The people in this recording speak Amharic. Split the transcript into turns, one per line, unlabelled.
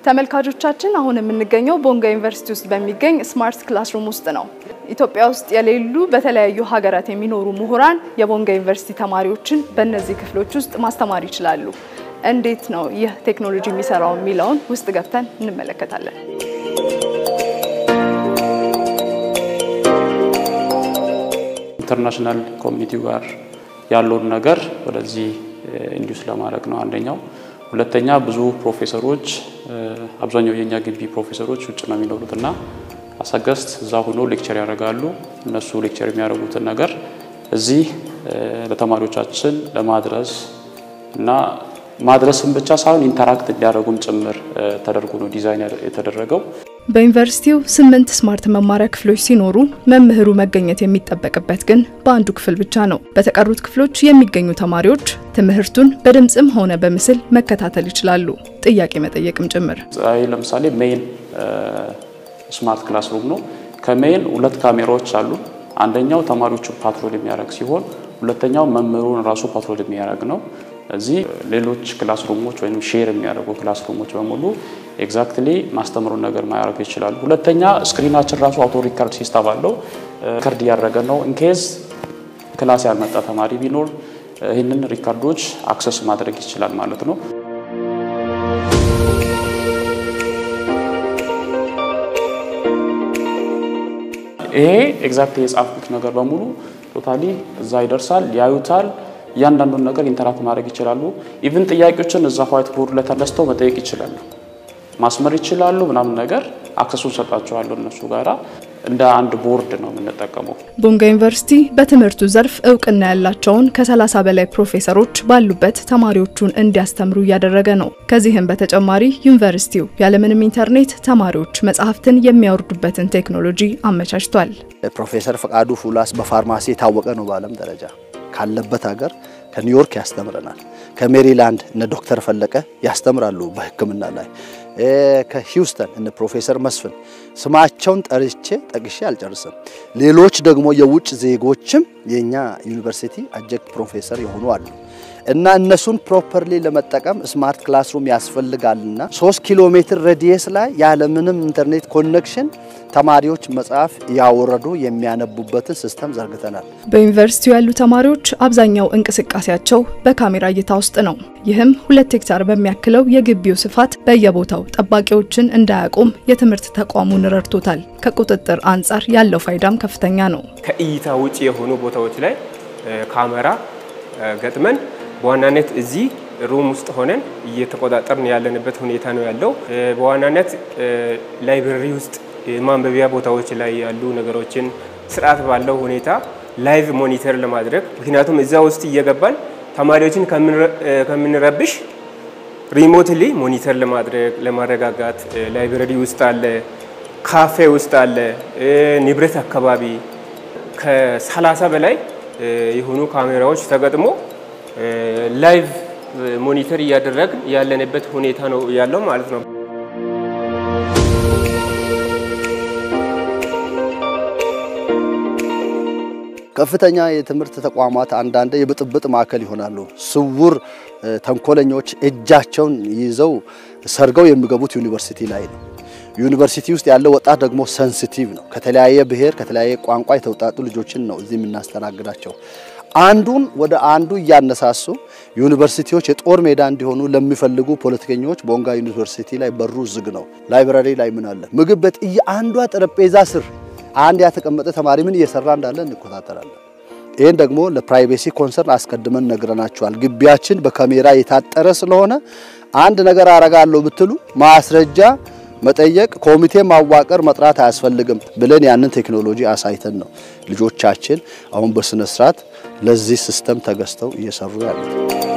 ተመልካቾቻችን አሁን የምንገኘው ቦንጋ ዩኒቨርሲቲ ውስጥ በሚገኝ ስማርት ክላስሩም ውስጥ ነው። ኢትዮጵያ ውስጥ የሌሉ በተለያዩ ሀገራት የሚኖሩ ምሁራን የቦንጋ ዩኒቨርሲቲ ተማሪዎችን በእነዚህ ክፍሎች ውስጥ ማስተማር ይችላሉ። እንዴት ነው ይህ ቴክኖሎጂ የሚሰራው የሚለውን ውስጥ ገብተን እንመለከታለን።
ኢንተርናሽናል ኮሚኒቲው ጋር ያለውን ነገር ወደዚህ ኢንዲዩስ ለማድረግ ነው አንደኛው። ሁለተኛ ብዙ ፕሮፌሰሮች አብዛኛው የኛ ግቢ ፕሮፌሰሮች ውጭ ነው የሚኖሩት እና አሳገስት እዛ ሆኖ ሌክቸር ያደርጋሉ። እነሱ ሌክቸር የሚያደርጉትን ነገር እዚህ ለተማሪዎቻችን ለማድረስ እና ማድረስም ብቻ ሳይሆን ኢንተራክት እንዲያደርጉም ጭምር ተደርጎ ነው ዲዛይን የተደረገው።
በዩኒቨርሲቲው ስምንት ስማርት መማሪያ ክፍሎች ሲኖሩ መምህሩ መገኘት የሚጠበቅበት ግን በአንዱ ክፍል ብቻ ነው። በተቀሩት ክፍሎች የሚገኙ ተማሪዎች ትምህርቱን በድምፅም ሆነ በምስል መከታተል ይችላሉ፣ ጥያቄ መጠየቅም ጭምር።
ይህ ለምሳሌ ሜይን ስማርት ክላስሩም ነው። ከሜይን ሁለት ካሜራዎች አሉ። አንደኛው ተማሪዎቹን ፓትሮል የሚያደርግ ሲሆን ሁለተኛው መምህሩን ራሱ ፓትሮል የሚያደርግ ነው። እዚህ ሌሎች ክላስሩሞች ወይም ሼር የሚያደርጉ ክላስሩሞች በሙሉ ኤግዛክትሊ ማስተምሩን ነገር ማያደርጉ ይችላሉ። ሁለተኛ ስክሪናችን ራሱ አውቶ ሪካርድ ሲስተም አለው። ሪካርድ እያደረገ ነው። ኢንኬዝ ክላስ ያልመጣ ተማሪ ቢኖር ይህንን ሪካርዶች አክሰስ ማድረግ ይችላል ማለት ነው። ይሄ ኤግዛክት የጻፍኩት ነገር በሙሉ ቶታሊ እዛ ይደርሳል፣ ያዩታል። እያንዳንዱን ነገር ኢንተራክት ማድረግ ይችላሉ። ኢቭን ጥያቄዎችን እዛ ዋይት ቦርድ ላይ ተነስተው መጠየቅ ይችላሉ፣ ማስመር ይችላሉ ምናምን ነገር አክሰሱን ሰጣቸዋለሁ እነሱ ጋራ እንደ አንድ ቦርድ ነው የምንጠቀመው።
ቦንጋ ዩኒቨርሲቲ በትምህርቱ ዘርፍ እውቅና ያላቸውን ከ30 በላይ ፕሮፌሰሮች ባሉበት ተማሪዎቹን እንዲያስተምሩ እያደረገ ነው። ከዚህም በተጨማሪ ዩኒቨርሲቲው ያለምንም ኢንተርኔት ተማሪዎች መጽሐፍትን የሚያወርዱበትን ቴክኖሎጂ አመቻችቷል።
ፕሮፌሰር ፈቃዱ ፉላስ በፋርማሲ የታወቀ ነው በዓለም ደረጃ ካለበት ሀገር ከኒውዮርክ ያስተምረናል። ከሜሪላንድ እነ ዶክተር ፈለቀ ያስተምራሉ በሕክምና ላይ ከሂውስተን እነ ፕሮፌሰር መስፍን ስማቸውን ጠርቼ ጠቅሼ አልጨርስም። ሌሎች ደግሞ የውጭ ዜጎችም የኛ ዩኒቨርሲቲ አጀክት ፕሮፌሰር የሆኑ አሉ እና እነሱን ፕሮፐርሊ ለመጠቀም ስማርት ክላስሩም ያስፈልጋልና ሶስት ኪሎ ሜትር ሬዲየስ ላይ ያለምንም ኢንተርኔት ኮኔክሽን ተማሪዎች መጽሐፍ ያወረዱ የሚያነቡበትን ሲስተም ዘርግተናል።
በዩኒቨርሲቲው ያሉ ተማሪዎች አብዛኛው እንቅስቃሴያቸው በካሜራ እይታ ውስጥ ነው። ይህም ሁለት ሄክታር በሚያክለው የግቢው ስፋት በየቦታው ጠባቂዎችን እንዳያቆም የትምህርት ተቋሙን ረድቶታል። ከቁጥጥር አንጻር ያለው ፋይዳም ከፍተኛ ነው።
ከእይታ ውጭ የሆኑ ቦታዎች ላይ ካሜራ ገጥመን በዋናነት እዚህ ሩም ውስጥ ሆነን እየተቆጣጠርን ያለንበት ሁኔታ ነው ያለው። በዋናነት ላይብረሪ ውስጥ የማንበቢያ ቦታዎች ላይ ያሉ ነገሮችን ስርዓት ባለው ሁኔታ ላይቭ ሞኒተር ለማድረግ ምክንያቱም እዛ ውስጥ እየገባን ተማሪዎችን ከምንረብሽ ሪሞትሊ ሞኒተር ለማድረግ ለማረጋጋት ላይብረሪ ውስጥ አለ፣ ካፌ ውስጥ አለ፣ ንብረት አካባቢ ከሰላሳ በላይ የሆኑ ካሜራዎች ተገጥሞ ላይቭ ሞኒተር እያደረግን ያለንበት ሁኔታ ነው ያለው ማለት ነው።
ከፍተኛ የትምህርት ተቋማት አንዳንድ የብጥብጥ ማዕከል ይሆናሉ። ስውር ተንኮለኞች እጃቸውን ይዘው ሰርገው የሚገቡት ዩኒቨርሲቲ ላይ ነው። ዩኒቨርሲቲ ውስጥ ያለው ወጣት ደግሞ ሰንሲቲቭ ነው። ከተለያየ ብሔር፣ ከተለያየ ቋንቋ የተውጣጡ ልጆችን ነው እዚህ የምናስተናግዳቸው። አንዱን ወደ አንዱ እያነሳሱ ዩኒቨርሲቲዎች የጦር ሜዳ እንዲሆኑ ለሚፈልጉ ፖለቲከኞች ቦንጋ ዩኒቨርሲቲ ላይ በሩ ዝግ ነው። ላይብራሪ ላይ ምን አለ? ምግብ ቤት አንዷ ጠረጴዛ ስር አንድ ያተቀመጠ ተማሪ ምን እየሰራ እንዳለ እንከታተላለን። ይህን ደግሞ ለፕራይቬሲ ኮንሰርን አስቀድመን ነግረናቸዋል። ግቢያችን በካሜራ የታጠረ ስለሆነ አንድ ነገር አረጋለሁ ብትሉ ማስረጃ መጠየቅ፣ ኮሚቴ ማዋቀር፣ መጥራት አያስፈልግም ብለን ያንን ቴክኖሎጂ አሳይተን ነው ልጆቻችን አሁን በስነ ስርዓት ለዚህ ሲስተም ተገዝተው እየሰሩ ያሉት።